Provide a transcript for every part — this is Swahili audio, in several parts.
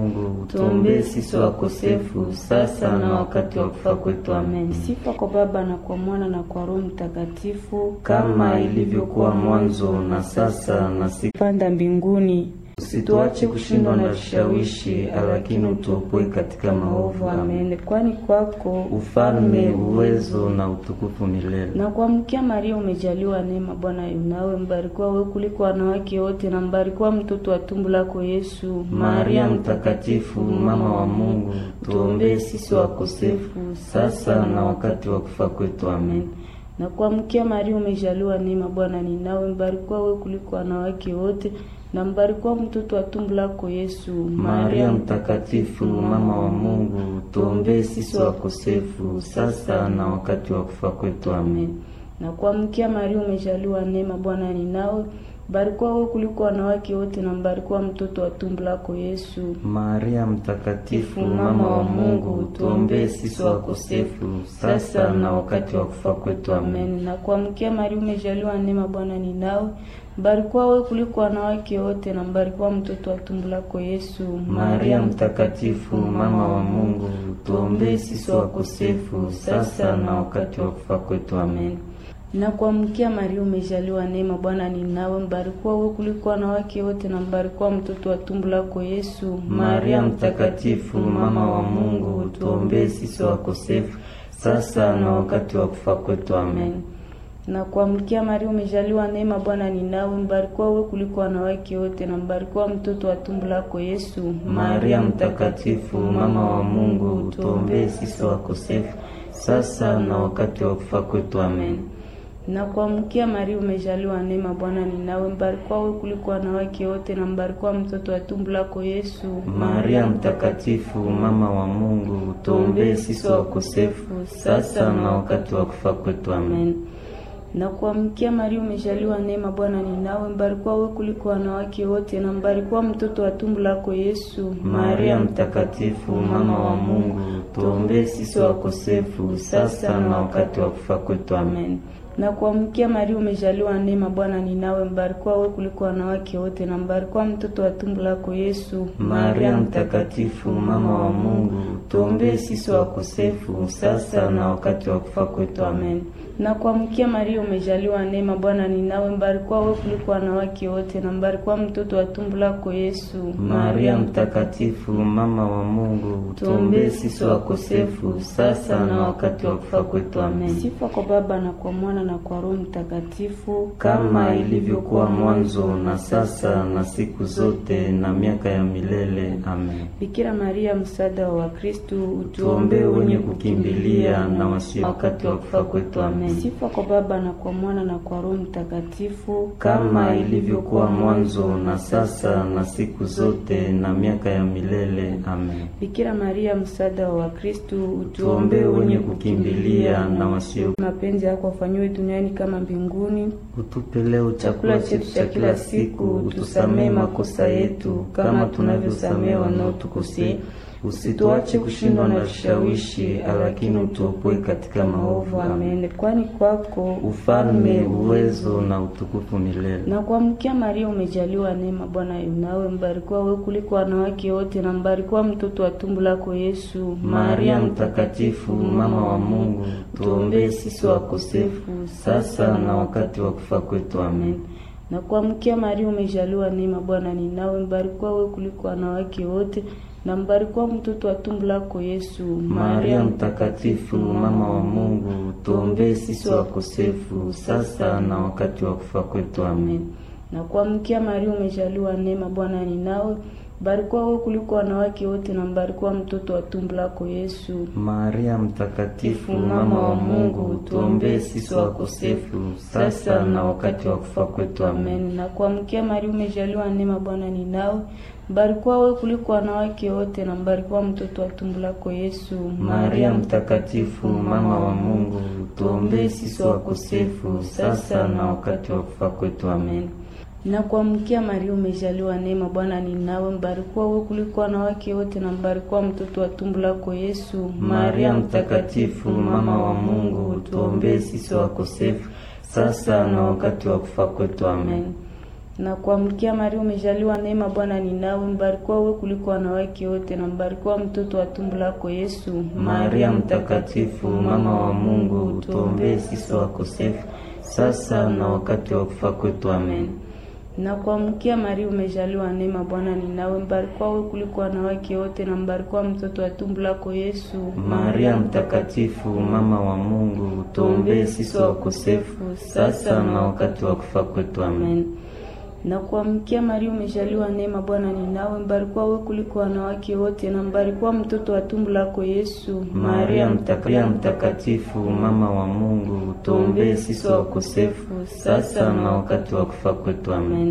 Mungu, tuombee sisi wakosefu sasa na wakati wa kufa kwetu. Amen. Sifa kwa Baba na kwa Mwana na kwa Roho Mtakatifu, kama ilivyokuwa mwanzo na sasa na siku panda mbinguni. Usituache kushindwa na vishawishi, lakini utuopoe katika maovu. Amen. Kwani kwako ufalme, uwezo na utukufu milele. Na kuamkia Maria, umejaliwa neema, Bwana yunawe, mbarikiwa wewe kuliko wanawake wote, na mbarikiwa mtoto wa tumbo lako Yesu. Maria Mtakatifu, mama wa Mungu, tuombee sisi wakosefu sasa na wakati wa kufa kwetu. Amen. Na kuamkia Maria, umejaliwa neema, Bwana ni nawe, mbarikiwa wewe kuliko wanawake wote na mbarikiwa mtoto wa tumbo lako Yesu. Maria Mtakatifu, mama wa Mungu, tuombee sisi wakosefu sasa na wakati wa kufa kwetu. Amen. Na kuamkia Maria, umejaliwa neema, Bwana ni nawe, mbarikiwa wewe kuliko wanawake wote, na mbarikiwa mtoto wa tumbo lako Yesu. Maria Mtakatifu, mama wa Mungu, tuombee sisi wakosefu sasa na wakati wa kufa kwetu. Amen. Na kuamkia Maria, umejaliwa neema, Bwana ni nawe mbarikiwa wewe kuliko wanawake wote na mbarikiwa mtoto wa tumbo lako Yesu. Maria Mtakatifu, mama wa Mungu, tuombee sisi wakosefu sasa na wakati wa kufa kwetu. Amen. Na kuamkia Maria, umejaliwa neema, Bwana ni nawe, mbarikiwa wewe kuliko wanawake wote na mbarikiwa mtoto wa tumbo lako Yesu. Maria Mtakatifu, mama wa Mungu, tuombee sisi wakosefu sasa na wakati wa kufa kwetu. Amen na kuamkia Maria, umejaliwa neema, Bwana ni nawe, mbarikiwa wewe kuliko wanawake wote, na mbarikiwa mtoto wa tumbo lako Yesu. Maria Mtakatifu, mama wa Mungu, tuombee sisi wakosefu sasa na wakati wa kufa kwetu. Amen. Na kuamkia Maria, umejaliwa neema, Bwana ni nawe, mbarikiwa wewe kuliko wanawake wote, na mbarikiwa mtoto wa tumbo lako Yesu. Maria Mtakatifu, mama wa Mungu, tuombee sisi wakosefu sasa na wakati wa kufa kwetu. Amen na kuamkia Maria, umejaliwa neema, Bwana ni nawe, mbarikiwa wewe kuliko wanawake wote, na mbarikiwa mtoto wa tumbo lako Yesu. Maria Mtakatifu, mama wa Mungu, tuombee sisi wakosefu sasa na wakati wa kufa kwetu. Amen. Na kuamkia Maria, umejaliwa neema, Bwana ni nawe, mbarikiwa wewe kuliko wanawake wote, na mbarikiwa mtoto wa tumbo lako Yesu. Maria Mtakatifu, mama wa Mungu, tuombee sisi wakosefu sasa na wakati wa kufa kwetu. Amen. Na kuamkia Maria, umejaliwa neema, Bwana ni nawe, mbarikiwa wewe kuliko wanawake wote, na mbarikiwa mtoto wa tumbo lako Yesu. Maria Mtakatifu, mama wa Mungu, tuombee sisi wakosefu sasa na wakati wa kufa kwetu. Amen. Sifa kwa Baba na kwa Mwana na kwa Roho Mtakatifu, kama ilivyokuwa mwanzo na sasa na siku zote na miaka ya milele. Amen. Bikira Maria, msaada wa Wakristo, utuombee wenye kukimbilia na wasio wakati wa kufa kwetu. Amen. Sifa kwa Baba na kwa Mwana na kwa Roho Mtakatifu, kama ilivyokuwa mwanzo na sasa na siku zote na miaka ya milele. Amen. Bikira Maria, msaada wa Wakristo, utuombee wenye kukimbilia na wasio mapenzi yako afanywe duniani kama mbinguni. Utupe leo chakula chetu cha kila siku, utusamee makosa yetu kama tunavyosamee wanaotukosea, usituache kushindwa na vishawishi, lakini utuopoe katika maovu. Amen. Kwani kwako ufalme, uwezo na utukufu milele. Na kuamkia Maria, umejaliwa neema, Bwana yunawe, mbarikiwa wewe kuliko wanawake wote, na mbarikiwa mtoto wa tumbo lako Yesu. Maria Mtakatifu, mama wa Mungu, tuombee sisi wakosefu sasa na wakati wa kufa kwetu. Amen. Na kuamkia Maria, umejaliwa neema, Bwana ni nawe, mbarikiwa wewe kuliko wanawake wote na mbarikiwa mtoto wa tumbo lako Yesu. Maria Mtakatifu, mama wa Mungu, tuombee sisi wakosefu sasa na wakati wa kufa kwetu. Amen. Na kuamkia Maria, umejaliwa neema, Bwana ni nawe, mbarikiwa wewe kuliko wanawake wote, na mbarikiwa mtoto wa tumbo lako Yesu. Maria Mtakatifu, mama wa Mungu, tuombee sisi wakosefu sasa na wakati wa kufa kwetu. Amen. Na kuamkia Maria, umejaliwa neema, Bwana ni nawe mbarikiwa wewe kuliko wanawake wote na mbarikiwa mtoto wa tumbo lako Yesu. Maria Mtakatifu, mama wa Mungu, tuombee sisi wakosefu sasa na wakati wa kufa kwetu. Amen. Na kuamkia Maria, umejaliwa neema, Bwana ni nawe, mbarikiwa wewe kuliko wanawake wote na mbarikiwa mtoto wa tumbo lako Yesu. Maria Mtakatifu, mama wa Mungu, tuombee sisi wakosefu sasa na wakati wa kufa kwetu. Amen. Na kuamkia Maria, umejaliwa neema, Bwana ni nawe, mbarikiwa wewe kuliko wanawake wote, na mbarikiwa mtoto wa tumbo lako Yesu. Maria Mtakatifu, mama wa Mungu, tuombee sisi wakosefu sasa na wakati wa kufa kwetu. Amen. Na kuamkia Maria, umejaliwa neema, Bwana ni nawe, mbarikiwa wewe kuliko wanawake wote, na mbarikiwa mtoto wa tumbo lako Yesu. Maria Mtakatifu, mama wa Mungu, tuombee sisi wakosefu sasa na wakati wa kufa kwetu. Amen. Na kuamkia Maria, umejaliwa neema, Bwana ni nawe, mbarikiwa wewe kuliko wanawake wote, na mbarikiwa mtoto wa tumbo lako Yesu. Maria Mtakatifu, mama wa Mungu, tuombee sisi wakosefu sasa na wakati wa kufa kwetu. Amen.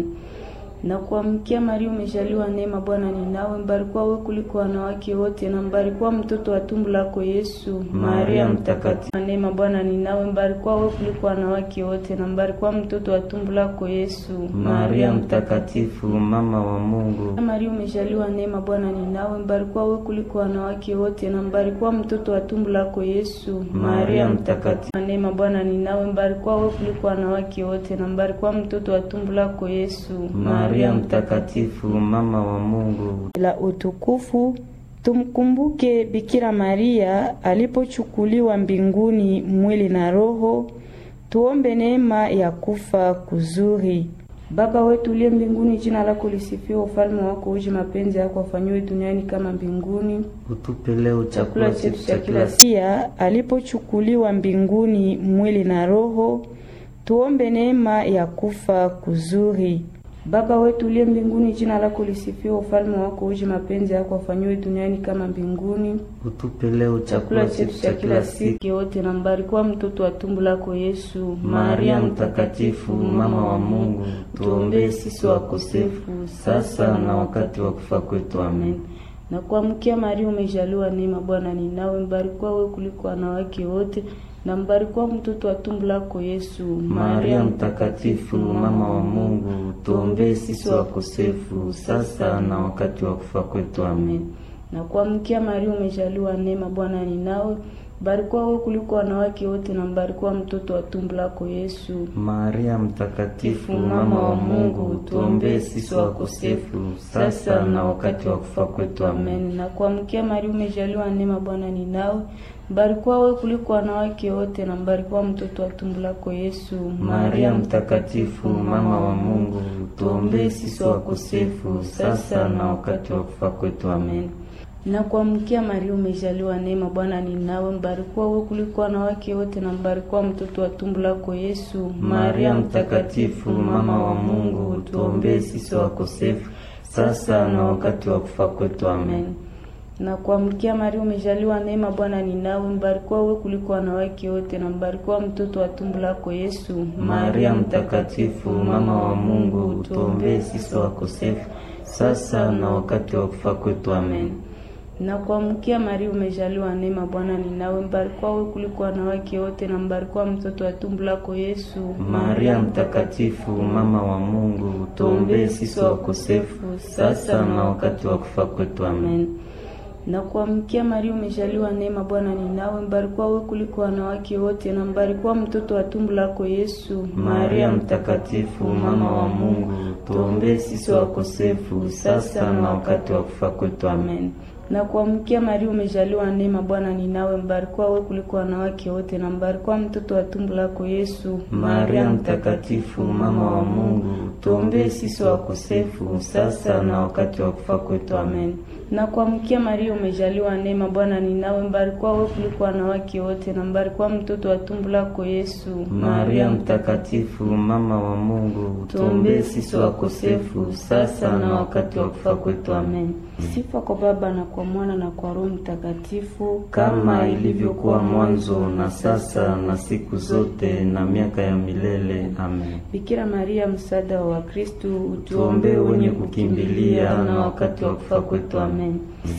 Na kuamkia Maria, umejaliwa neema, Bwana ni nawe, mbarikiwa wewe kuliko wanawake wote, na mbarikiwa mtoto wa tumbo lako Yesu. Maria Mtakatifu, neema, Bwana ni nawe, mbarikiwa wewe kuliko wanawake wote, na mbarikiwa mtoto wa tumbo lako Yesu. Maria Mtakatifu, mama wa Mungu, Maria, umejaliwa neema, Bwana ni nawe, mbarikiwa wewe kuliko wanawake wote, na mbarikiwa mtoto wa tumbo lako Yesu. Maria Mtakatifu, neema, Bwana ni nawe, mbarikiwa wewe kuliko wanawake wote, na mbarikiwa mtoto wa tumbo lako Yesu. Maria Mtakatifu, mama wa Mungu. La utukufu tumkumbuke Bikira Maria alipochukuliwa mbinguni mwili na roho. Tuombe neema ya kufa kuzuri. Baba wetu uliye mbinguni, jina lako lisifiwe, ufalme wako uje, mapenzi yako afanyiwe duniani kama mbinguni. Utupe leo chakula chetu cha kila siku. Pia alipochukuliwa mbinguni mwili na roho, tuombe neema ya kufa kuzuri. Baba wetu uliye mbinguni, jina lako lisifiwe, ufalme wako uje, mapenzi yako afanyiwe duniani kama mbinguni. Utupe leo chakula chetu cha kila siku. Yote na mbarikiwa mtoto wa tumbo lako Yesu. Maria Mtakatifu, mama wa Mungu, tuombee sisi wakosefu sasa na wakati wa kufa kwetu. Amen. Na kuamkia Maria, umejaliwa neema, Bwana ni nawe, mbarikiwa wewe kuliko wanawake wote na mbarikiwa mtoto wa tumbo lako Yesu. Maria Mtakatifu, mama wa Mungu, tuombee sisi wakosefu sasa na wakati wa kufa kwetu. Amen. Na kuamkia Maria, umejaliwa neema, Bwana ni nawe, mbarikiwa wewe kuliko wanawake wote, na mbarikiwa mtoto wa tumbo lako Yesu. Maria Mtakatifu, mama wa Mungu, tuombee sisi wakosefu sasa na wakati wa kufa kwetu. Amen. Na kuamkia Maria, umejaliwa neema, Bwana ni nawe mbarikiwa wewe kuliko wanawake wote na mbarikiwa mtoto wa tumbo lako Yesu. Maria Mtakatifu, mama wa Mungu, tuombee sisi wakosefu sasa na wakati wa kufa kwetu. Amen. Na kuamkia Maria, umejaliwa neema, Bwana ni nawe, mbarikiwa wewe kuliko wanawake wote na mbarikiwa mtoto wa tumbo lako Yesu. Maria Mtakatifu, mama wa Mungu, tuombee sisi wakosefu sasa na wakati wa kufa kwetu. Amen na kuamkia Maria, umejaliwa neema, Bwana ni nawe, mbarikiwa wewe kuliko wanawake wote, na mbarikiwa mtoto wa tumbo lako Yesu. Maria Mtakatifu, mama wa Mungu, tuombee sisi wakosefu sasa na wakati wa kufa kwetu. Amen. Na kuamkia Maria, umejaliwa neema, Bwana ni nawe, mbarikiwa wewe kuliko wanawake wote, na mbarikiwa mtoto wa tumbo lako Yesu. Maria Mtakatifu, mama wa Mungu, tuombee sisi wakosefu sasa na wakati wa kufa kwetu. Amen na kuamkia Maria, umejaliwa neema, Bwana ni nawe, mbarikiwa wewe kuliko wanawake wote, na mbarikiwa mtoto wa tumbo lako Yesu. Maria Mtakatifu, mama wa Mungu, tuombee sisi wakosefu sasa na wakati wa kufa kwetu. Amen. Na kuamkia Maria, umejaliwa neema, Bwana ni nawe, mbarikiwa wewe kuliko wanawake wote, na mbarikiwa mtoto wa tumbo lako Yesu. Maria Mtakatifu, mama wa Mungu, tuombee sisi wakosefu sasa na wakati wa kufa kwetu. Amen. Na kuamkia Maria, umejaliwa neema, Bwana ni nawe, mbarikiwa wewe kuliko wanawake wote, na mbarikiwa mtoto wa tumbo lako Yesu. Maria Mtakatifu, mama wa Mungu, tuombee sisi wakosefu sasa na wakati wa kufa kwetu. Amen. Sifa kwa Baba na kwa Mwana na kwa Roho Mtakatifu, kama ilivyokuwa mwanzo na sasa na siku zote na miaka ya milele. Amen. Bikira Maria, msaada wa Wakristo, utuombee wenye kukimbilia na wakati wa kufa kwetu. Amen. Sifa kwa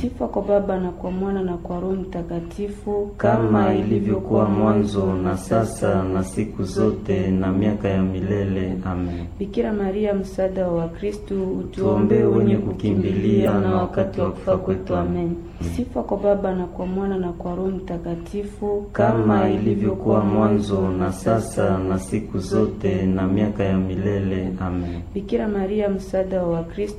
Baba na kwa Mwana na kwa Roho Mtakatifu, kama ilivyokuwa mwanzo na sasa na siku zote na miaka ya milele. Amen. Bikira Maria, msaada wa Wakristo, Tuombee wenye kukimbilia na wakati wa kufa kwetu. Amen. Sifa kwa Baba na kwa Mwana na kwa Roho Mtakatifu, kama ilivyokuwa mwanzo na sasa na siku zote na miaka ya milele. Amen. Bikira Maria, msaada wa Wakristo